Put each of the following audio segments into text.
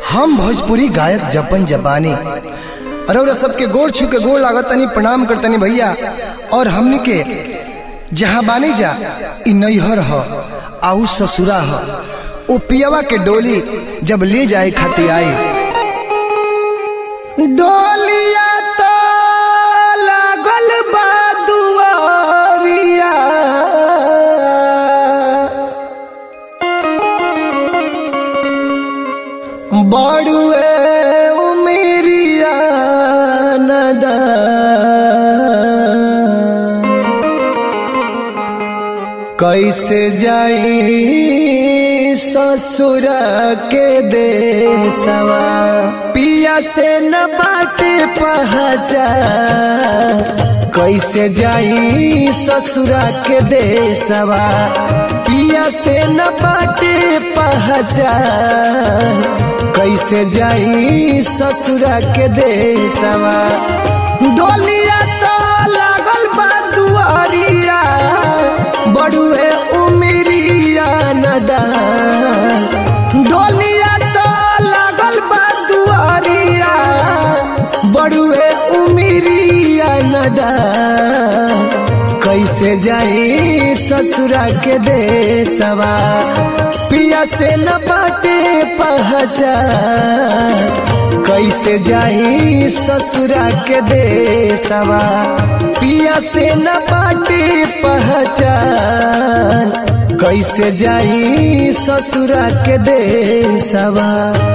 हम भोजपुरी गायक जपन जपानी अरौरा सबके गोड़ छू के गोड़ लागत तनी प्रणाम करतनी भैया और हमनी के जहाँ बानी जा इ नैहर ह आऊ ससुरा ह ओ पियवा के डोली जब ले जाए खातिर आई डोलिया तो लागल बा दुआरिया बड़ुए उमेरिया नदा कैसे जाई ससुर के देसवा पिया से न बाटे पहचा कैसे जाई ससुरा के देसवा पिया से न बाटे पहचान कैसे जाई ससुरा के देसवा डोलिया तो लागल बा दुआरिया बड़ुए उमिरिया नदा डोलिया तो लागल बा दुआरिया बड़ुए उमिरिया नदा कैसे जाई ससुरा के देसवा पिया से न बाटे पहचान कैसे जाई ससुरा के देसवा पिया से न बाटे पहचान कैसे जाई ससुरा के देसवा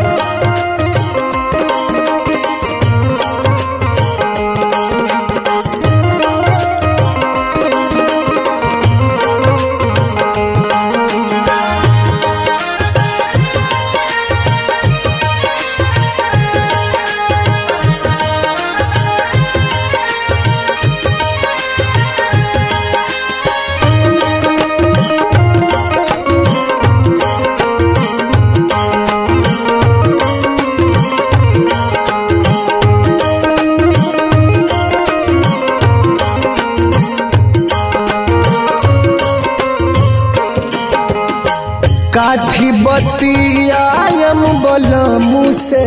काठी बतियायम बलमु से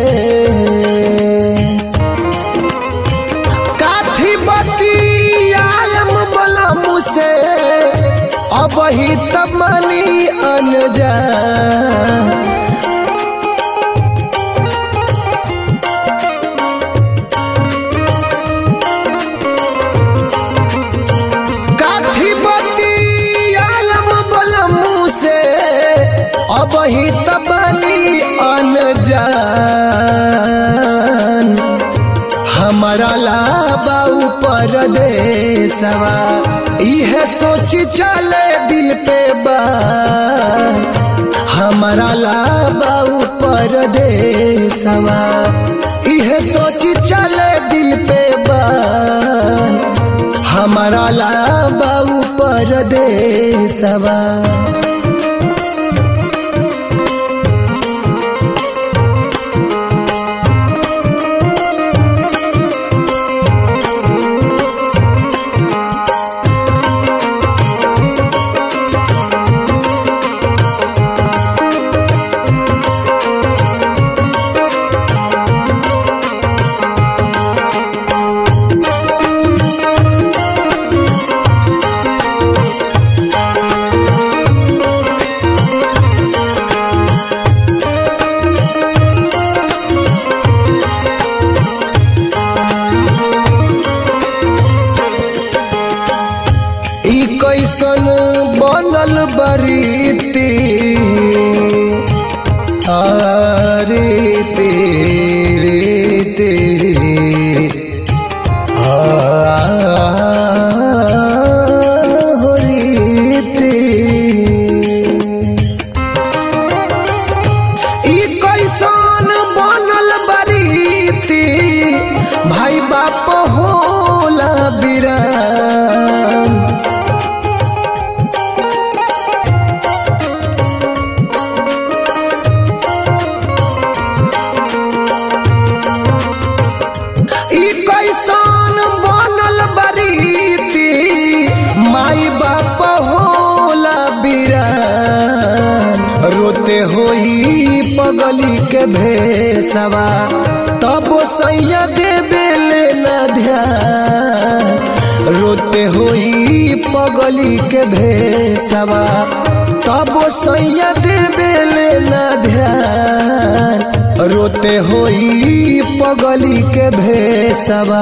काठी बतियायम बलमु से अब ही तमनी अनजा काठी बतियायम बलमु से अब ही तबनी अनजान हमारा लाबा ऊपर देसवा इहे सोच चले दिल पे बा हमारा लाबा ऊपर देसवा इहे सोच चले दिल पे बा हमारा लाबा ऊपर देसवा ई कैसन बनल बरीती अरे तेरे तेरे हो रीती ई कैसन बनल बरीती भाई बाप होला बिराम पगली के भेसवा तब सैया देवे लेना ध्यान रोते होई पगली के भेसवा तब सैया देवे लेना ध्यान रोते होई पगली के भेसवा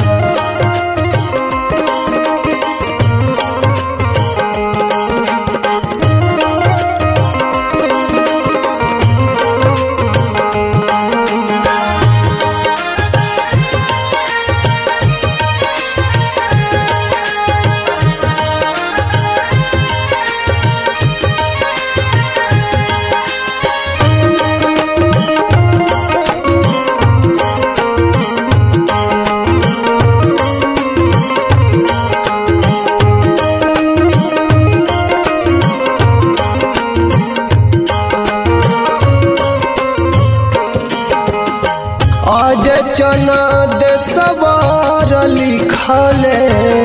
अज चनद सवार लिखले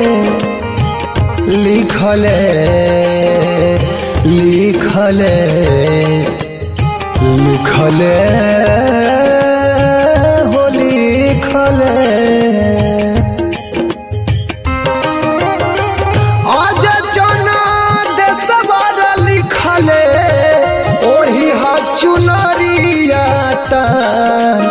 लिखले लिखले लिखले हो लिखले अज चनद सवार लिखले ओढ़ी हा चुनरिया तान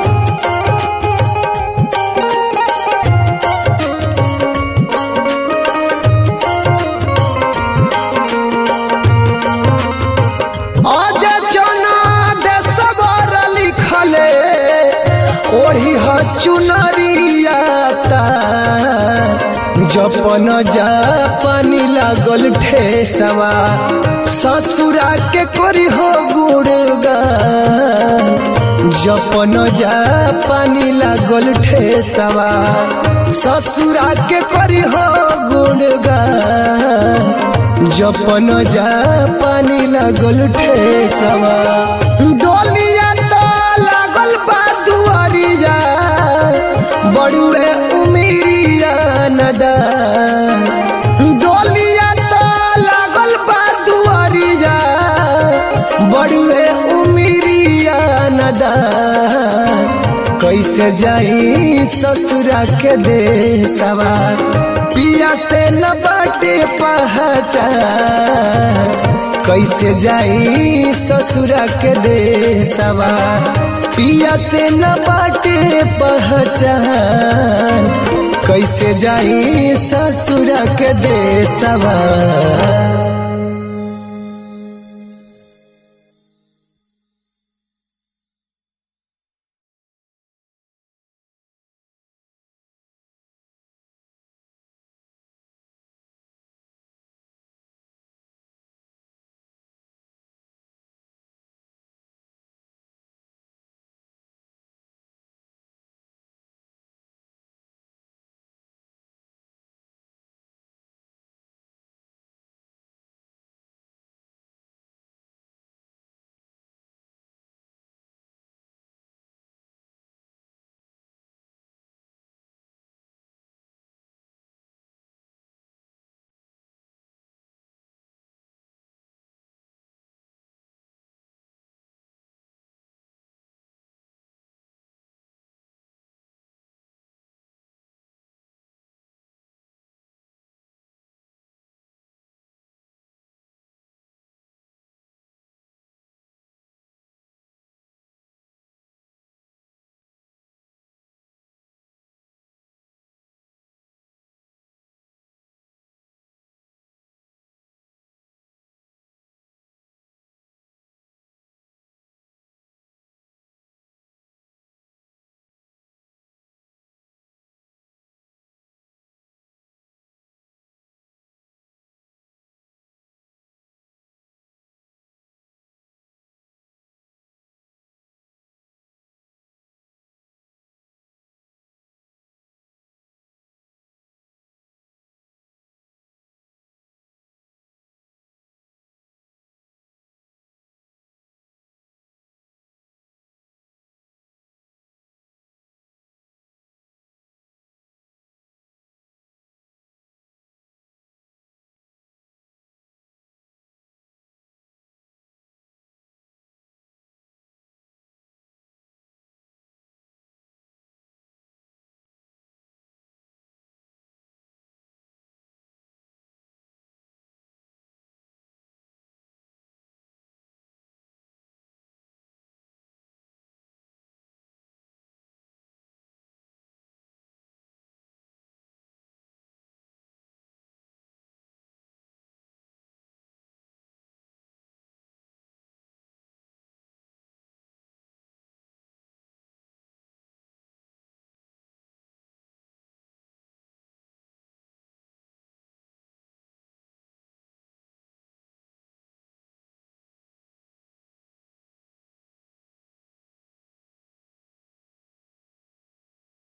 आज चना देसवर लिखले ओढ़ी ह चुनरिया जपन जा पानी लागल ठेसवा ससुरा के करी हो गुड़गान जपन जा पानी लागल ठेसवा ससुरा के करी हो गुड़गान जपन जा पानी लागल ठेसवा डोलिया तो लागल बा दुआरिया बड़ुए उमिरिया नदा डोलिया तो लागल बा दुआरिया बड़ुए उमिरिया नदा कैसे जाई ससुरा के देसवा पिया से न बाटे पहचान कैसे जाई ससुरा के देसवा पिया से न बाटे पहचान कैसे जाई ससुरा के देसवा